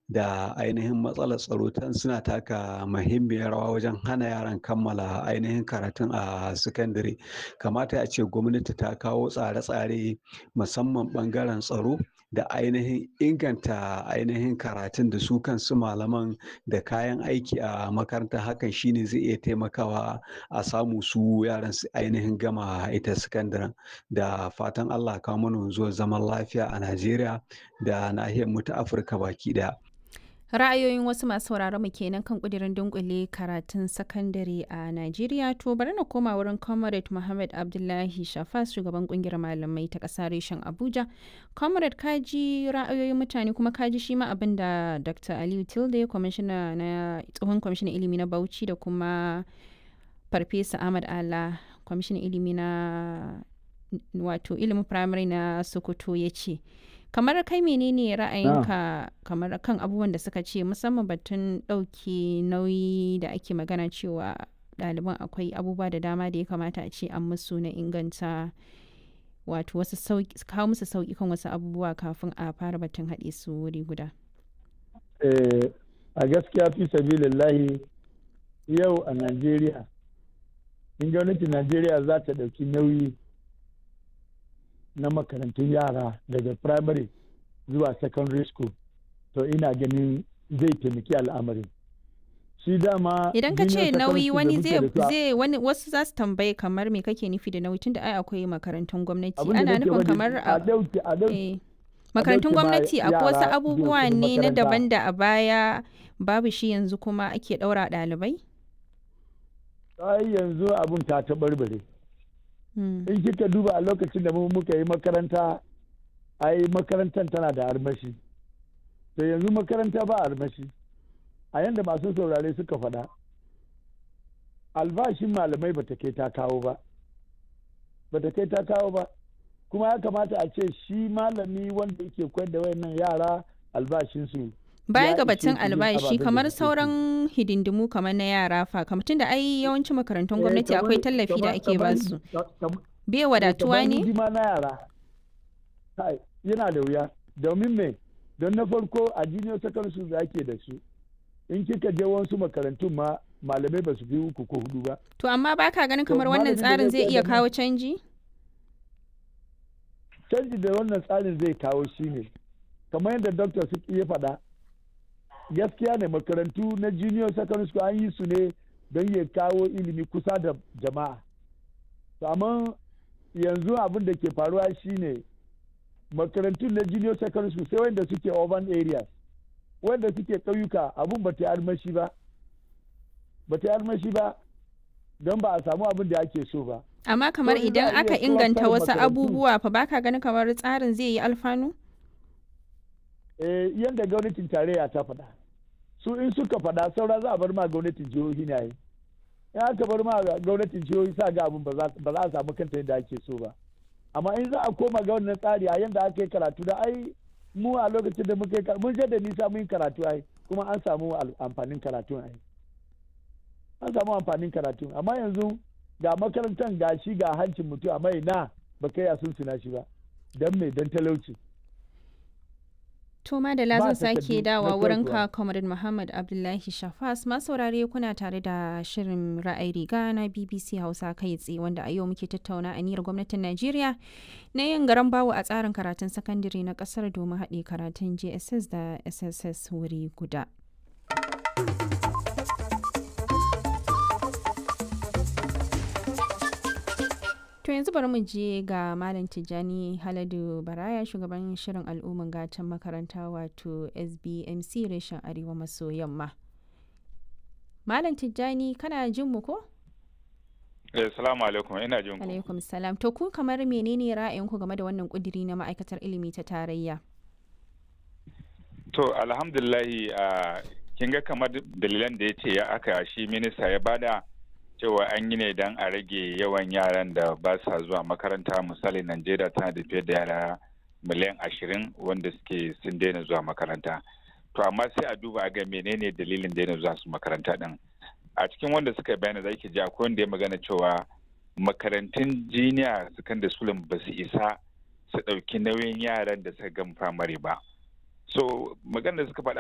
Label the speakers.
Speaker 1: da ainihin matsalar tsaro tan suna taka muhimmiyar rawa wajen hana yaran kammala ainihin karatun a sakandare. Kamata a ce gwamnati ta kawo tsare-tsare musamman ɓangaren tsaro da ainihin inganta ainihin karatun da su kansu malaman da kayan aiki a makaranta. Hakan shine zai iya taimakawa a samu su yaran su ainihin gama ita sakandaren. Da fatan Allah ya kawo mana wanzuwar zaman lafiya a Najeriya da nahiyar mu ta Afirka baki ɗaya.
Speaker 2: Ra'ayoyin wasu masu sauraron mu kenan kan ƙudirin dunƙule karatun sakandare a Najeriya. To bari na koma wurin Comrade Muhammad Abdullahi Shafas shugaban ƙungiyar malamai ta ƙasa reshen Abuja. Comrade ka ji ra'ayoyin mutane kuma ka ji shi ma abin da Dr. Aliyu Tilde kwamishina na tsohon kwamishinan ilimi na Bauchi da kuma Farfesa Ahmad Allah kwamishinan ilimi na wato ilimin firamare na Sokoto ya ce. kamar kai menene ra'ayinka kamar kan abubuwan da suka ce musamman batun ɗauke nauyi da ake magana cewa ɗaliban akwai abubuwa da dama da ya kamata a ce an musu na inganta wato wasu kawo musu sauƙi kan wasu abubuwa kafin a fara batun haɗe su wuri guda.
Speaker 3: a gaskiya fi sabilillahi yau a najeriya in gwamnatin najeriya za ta ɗauki nauyi na makarantun yara daga primary zuwa secondary school to ina ganin zai taimaki al'amarin shi dama
Speaker 2: idan ka ce nauyi wani zai wani wasu za su tambaye kamar me kake nufi da nauyi tunda ai akwai makarantun gwamnati ana nufin kamar a makarantun gwamnati akwai wasu abubuwa ne na daban da a baya babu shi yanzu kuma ake ɗaura ɗalibai
Speaker 3: ai yanzu abun ta taɓarɓare in kika duba a lokacin da mu muka yi makaranta ai makarantar tana da armashi to yanzu makaranta ba armashi a yanda masu saurare suka faɗa albashin malamai bata kai ta kawo ba bata kai ta kawo ba kuma ya kamata a ce shi malami wanda yake koyar da wayannan yara albashinsu
Speaker 2: baya ga batun albashi kamar sauran hidindimu kamar na yara fa kamar tunda ai yawancin makarantun gwamnati akwai tallafi da ake ba su bai wadatuwa ne
Speaker 3: na yara yana da wuya domin me don na farko a junior secondary school da ake da su in kika je wasu makarantun ma malamai ba su fi uku ko hudu ba
Speaker 2: to amma baka ganin kamar wannan tsarin zai iya kawo canji
Speaker 3: canji da wannan tsarin zai kawo shine kamar yadda doctor su iya faɗa gaskiya ne makarantu na junior secondary school an yi su ne don ya kawo ilimi kusa da jama'a amma yanzu abin da ke faruwa shine makarantu na junior secondary school sai wanda suke urban areas wanda suke ƙauyuka abin ba ta yi armashi ba ba ta yi armashi ba don ba a samu abin da ake so ba
Speaker 2: amma kamar idan aka inganta wasu abubuwa fa baka ganin kamar tsarin zai yi alfanu
Speaker 3: eh yadda gwamnatin tarayya ta faɗa su in suka faɗa saura za a bar ma gwamnatin jihohi na yi in aka bar ma gwamnatin jihohi sa ga abin ba za a samu kanta yadda ake so ba amma in za a koma ga wannan tsari a yadda aka yi karatu da ai mu a lokacin da muka yi mun da nisa mun yi karatu ai kuma an samu amfanin karatu ai an samu amfanin karatu amma yanzu ga makarantar ga shi ga hancin mutum amma ina ba kai a sun shi ba don me don talauci
Speaker 2: To Madala zan sake dawa wurin ka Comrade Muhammad Abdullahi Shafas ma saurare kuna tare da shirin ra'ayi riga na BBC Hausa kai tsaye wanda a yau muke tattauna aniyar gwamnatin Najeriya na yin garan bawo a tsarin karatun sakandare na kasar domin haɗe karatun JSS da SSS wuri guda. To yanzu bari mu je ga Malam Tijjani Haladu Baraya shugaban shirin al'umman gatan makaranta wato SBMC reshen Arewa maso yamma. Malam Tijjani kana jin mu ko?
Speaker 4: Eh, salamu alaikum ina jin ku.
Speaker 2: Alaikum salam. To ku kamar menene ra'ayinku game da wannan kudiri na ma'aikatar ilimi ta tarayya?
Speaker 4: To alhamdulillahi a kin ga kamar dalilan da ya ce ya aka shi minista ya bada cewa an yi ne don a rage yawan yaran da ba sa zuwa makaranta misali najeriya tana da fiye da yara miliyan ashirin wanda suke sun daina zuwa makaranta to amma sai a duba ga menene dalilin daina zuwa su makaranta din a cikin wanda suka bayana zaki ji akwai wanda ya magana cewa makarantun jiniya secondary school ba su isa su ɗauki nauyin yaran da suka gama firamare ba so magana da suka faɗa